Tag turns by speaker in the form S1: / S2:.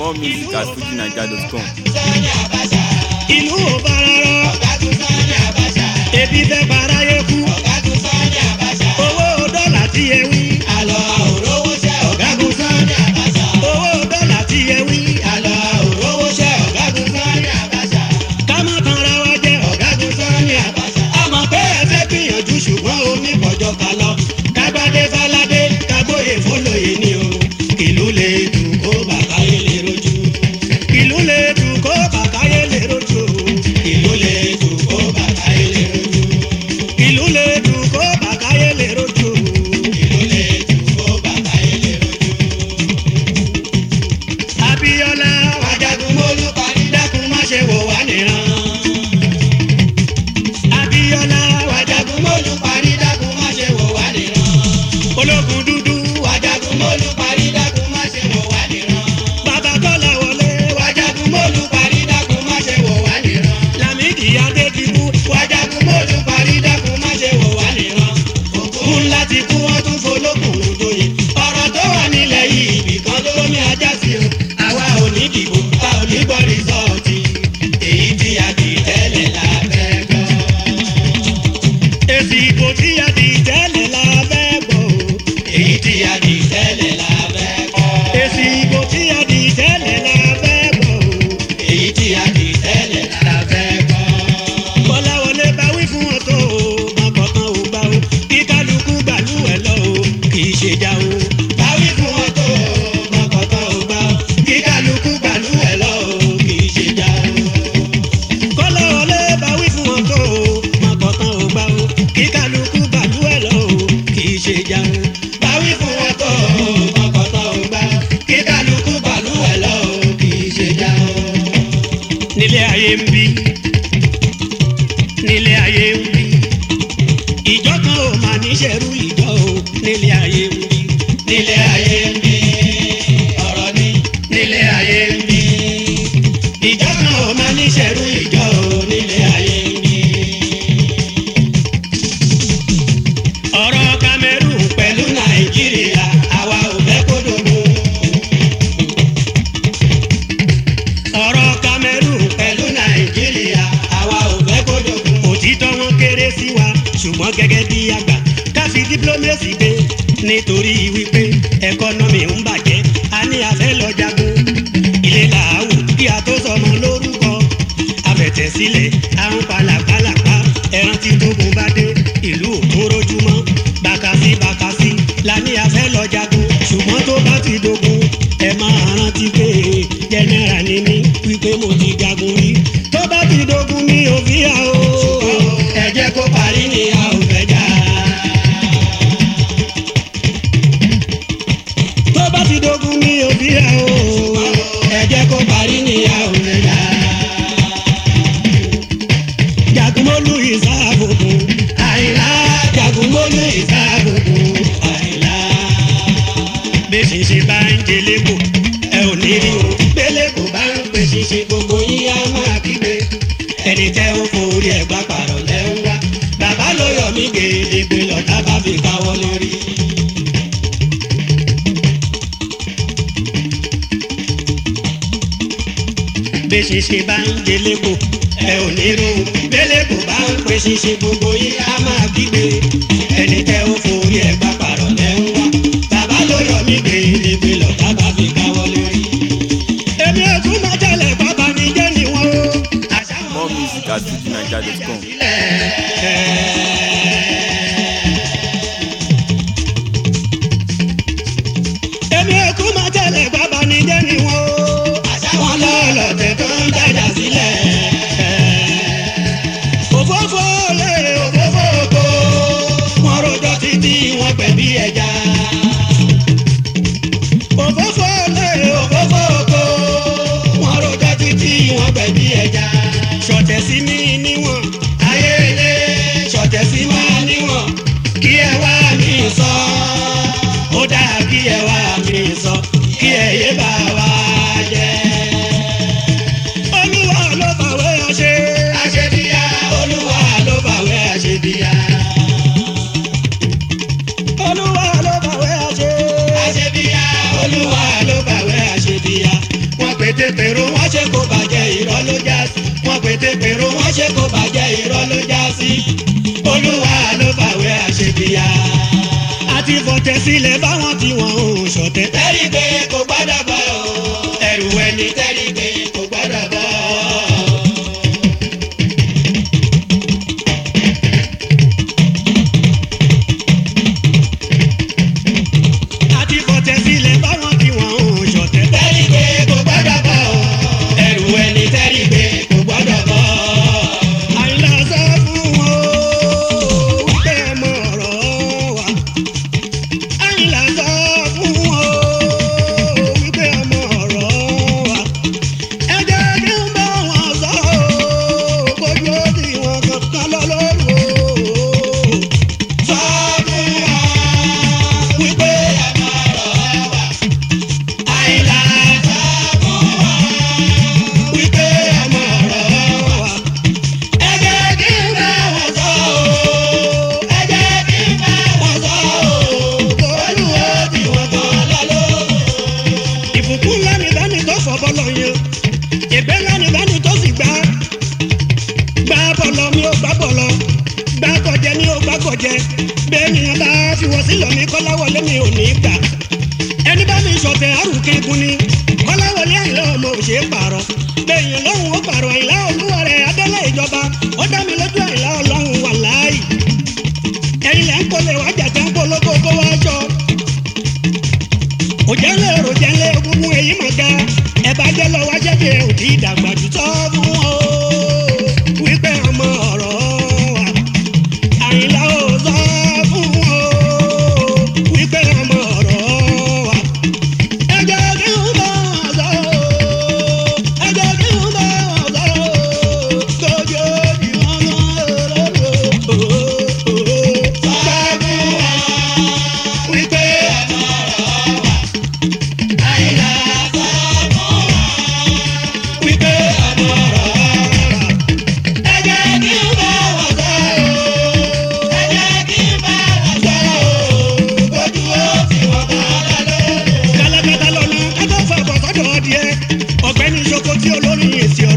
S1: More music at fujinaija.com.
S2: ìlú ò bára rọ ebi fẹ́ para yé kú owó dọ́là tí ẹ wí ọ̀gágun sani owó dọ́là tí ẹ wí ká má tan ra wa jẹ ọ̀gágun sani àmọ́ pé ẹ fẹ́ gbìyànjú ṣùgbọ́n omi pọ̀jọ́ ká lọ kágbádé fáládé kágbóyè fólóyè ni o ìlú lè dùn kó bàbá yé lè rojú ìlú lè dùn kó bàbá yé lè rojú ìlú lè dùn kó bàbá yé lè rojú ìlú lè dùn kó bàbá yé lè rojú ìlú lè dùn kó bàbá yé lè rojú. Abíọ́lá wàjagun mólú parí dákun má ṣe wò wá nìran. Abíọ́lá wàjagun mólú parí dákun má ṣe wò wá nìran. Ológun dúdú wàjagun mólú parí dákun má ṣe wò wá nìran. Bàbá Kọ́lá wọlé wàjagun mólú parí dákun má ṣe wò wá nìran. Lámìdí Adédìbú wàjagun mólú parí dákun má ṣe wò wá nìran. Òkú ńlá ti kú wọ́n tún folókùn lóye. Ọ̀rọ̀ tó wà nílẹ̀ yìí ibìkan ló ní ajá sí o. Àwa ò ní dìbò, a ò ní gbọ́ rìsọ́ọ̀tì. Èyí tí a dì tẹ́lẹ̀ la fẹ́ gbọ́. Èsì ìbò tí a dì tẹ́lẹ̀ la fẹ́ gbọ́. Èyí tí a dì tẹ́lẹ̀ la fẹ́ gbọ́. Èsì ìbò tí a dì tẹ́lẹ̀ la fẹ́ gbọ́. Èyí tí a dì tẹ́lẹ̀ la fẹ́ gbọ́. Kọ́láwọlé bá wí fún wọn tó o, má kọ̀ọ̀kan ò gbà o. Kí kálukú gbàlú ẹ̀ lọ o, kì í ṣe já o. Bá wí fún wọn tó o, má kọ̀ọ̀kan ò gbà o. Kí kálukú gbàlú ẹ̀ lọ o, kì í ṣe já o kọ́láwọlé bá wí fún wọn tó o máa kọ̀ọ̀kan ò gbà o kí kálukú gbàlú ẹ̀ lọ o kì í ṣe jà o. bá wí fún wọn tó o máa kọ̀ọ̀kan ò gbà o kí kálukú gbàlú ẹ̀ lọ o kì í ṣe jà o. nílé ayé ń bí nílé ayé ń bí ìjọ kan ò máa níṣẹ́rú ìjọ o nílé ayé ń bí nílé ayé ń bí ọ̀rọ̀ ni nílé ayé ń bí ìjọ kan ò máa níṣẹ́rú ìjọ o nílé ayé ń bí. ọ̀rọ̀ Cameroon pẹ̀lú Nàìjíríà àwa ò fẹ́ kó dogun. ọ̀rọ̀ Cameroon pẹ̀lú Nàìjíríà àwa ò fẹ́ kó dogun. òtítọ́ wọn kéré sí wa ṣùgbọ́n gẹ́gẹ́ bí àgbà ká fi diplomacy gbé nítorí wípé ẹkọ́nọ́mì ń bàjẹ́ a ní afẹ́ lọ jagun ilé làáwù kí a tó sọmọ lórúkọ afẹ̀tẹ̀sílẹ̀ àrùn pàlàpàlàpà ẹran tí tógun bá dé ìlú òkúrójúmọ́ bàkàsí bàkàsí la ní afẹ́ lọ jagun ṣùgbọ́n tó bá ti dogun ẹ máa rántí pé jẹnẹra ni mí wípé mo ti jagun rí tó bá ti dogun mi ò fi hà o ẹ jẹ́ kó parí ni a ò fẹ́ jà. tó bá ti dogun mi ò fi hà o ẹ jẹ́ kó parí ni a ò fẹ́ jà. jagunmólú ìsáàbòbò àìlá jagunmólú ìsáàbòbò àìlá. bẹ́ẹ̀ ṣe bá ń jẹlé kò ẹ ò ní rí o bẹ́lẹ̀ kò bá ń pè ṣíṣe gbogbo yín á máa kígbe ẹni tẹ́ ó forí ẹ̀ gbá pààrọ̀ lẹ́ ń wá bàbá ló yọ mí gèdègbè lọ́tà bá fi káwọ́ lórí. bẹ́ẹ̀ ṣe bá ń jẹlé kò ẹ ò ní rí o bẹ́lẹ̀ kò bá ń pè ṣíṣe gbogbo yín á máa kígbe ẹni tẹ́ ó forí ẹ̀ gbá pààrọ̀ lẹ́ ń wá bàbá ló yọ mí gèdègbè lọ́tà bá fi káwọ́ lórí. èmi ò tún máa tẹ̀lé bàbá mi jẹ́ níwọ̀n o. àṣà wọn
S1: More music at fujinaija.com.
S2: èmi ò kú máa tẹ̀lé bàbá ní jẹ́ ni wọ́n o. àṣàwọn lọ́lọ́tẹ̀ tó ń dájà sílẹ̀. òfófó lè òfófó oko wọn rojọ́ títí wọn pẹ̀ bí ẹja. òfófó lè òfófó oko wọn rojọ́ títí wọn pẹ̀ bí ẹja. ṣọ̀tẹ̀ sí mi níwọ̀n ayé ilé ṣọ̀tẹ̀ sí pété pèrò wọ́n ṣe kó bàjẹ́ irọ́ ló já sí. wọ́n pété pèrò wọ́n ṣe kó bàjẹ́ irọ́ ló já sí. olúwa ló fàwé àṣebíyá. àti fọ̀tẹ̀ sílẹ̀ báwọn tí wọ́n ń ṣọ̀tẹ̀. tẹ́rí pé kò gbọ́dọ̀ bọ̀ ẹrù ẹni tẹ́rí pé kò gbọ́dọ̀ bọ̀. àti fọ̀tẹ̀ sílẹ̀ báwọn tí wọ́n ń ṣọ̀tẹ̀. tẹ́rí pé kò gbọ́dọ̀ bọ̀ ẹrù ẹni tẹ́rí pé kò gbọ́dọ̀ bọ̀. àyìnlá sọ fún wọn ó wípé ẹ mọ ọ̀rọ̀ wa. àyìnlá sọ fún wọn ó wípé ẹ mọ ọ̀rọ̀ wa. ẹ jẹ́ kí n bá wọn sọ ó kójú ó ti wọn kankan lọ lóru ó. sọ fún wọn wípé ẹ mọ ọ̀rọ̀ wa. àyìnlá sọ fún wọn wípé ẹ mọ ọ̀rọ̀ wa ẹ jẹ́ kí n bá wọn sọ ọ́ ẹ jẹ́ kí n bá wọn sọ ọ́ olúwo tí wọ́n kàn lọ́lọ́. ìbùkún lẹ́nu lẹ́nu tó fọ́ bọ́lọ̀ yẹn ìgbẹ́ lẹ́nu lẹ́nu tó sì gbá gbá bọ́lọ̀ mi ò gbá bọ́lọ̀ gbá kọjẹ mi ò gbá kọjẹ bẹ́ẹ̀ ni wọn bá fi wọ́n sílọ̀ mi kọ́láwọlé mi ò ní gbà ẹni bá mi sọ̀tẹ̀ àrùkẹ́ gun ni kọ́láwọlé àìlọ́ ọmọ òṣè pààrọ̀ bẹ́ẹ̀yàn lọ́hùn ó pààrọ̀ àìlá olúwa rẹ̀ adélé ìjọba ó dá mi lójú àìlá ọlọ́hun wà láàyè ẹ̀yin lẹ́ ń kólé wá jàjẹ́ ń polówó kó wá jọ òjẹ́lẹ̀ òròjẹ́lẹ̀ egungun èyí mà ga ẹ bá jẹ́ lọ wá jẹ́jẹ́ òdì ìdàgbà jù tọ́ fún wọn o wípé ọmọ ọ̀rọ̀ wa àyìnlá ò sọ fún wọn o wípé ọmọ ọ̀rọ̀ wa ẹ jẹ́ kí n bá wọn sọ ọ́ ẹ jẹ́ kí n bá wọn sọ ọ́ tóbi òbí wọn lọ́rọ̀ sọ fún wọn wípé ọmọ ọ̀rọ̀ wa àyìnlá sọ fún wọn wípé ọmọ ọ̀rọ̀ wa. Ẹ jẹ́ kí n bá wọn sọ ọ́, ẹ jẹ́ kí n bá wọn sọ ọ́, bójú ó fi wọ́n kọ́ lọ́lọ́. Kálákátá lọ́nà kátó fà bọ̀ sọ́dọ̀ ọdìẹ, ọ̀gbẹ́ni Soko tí olórin èsì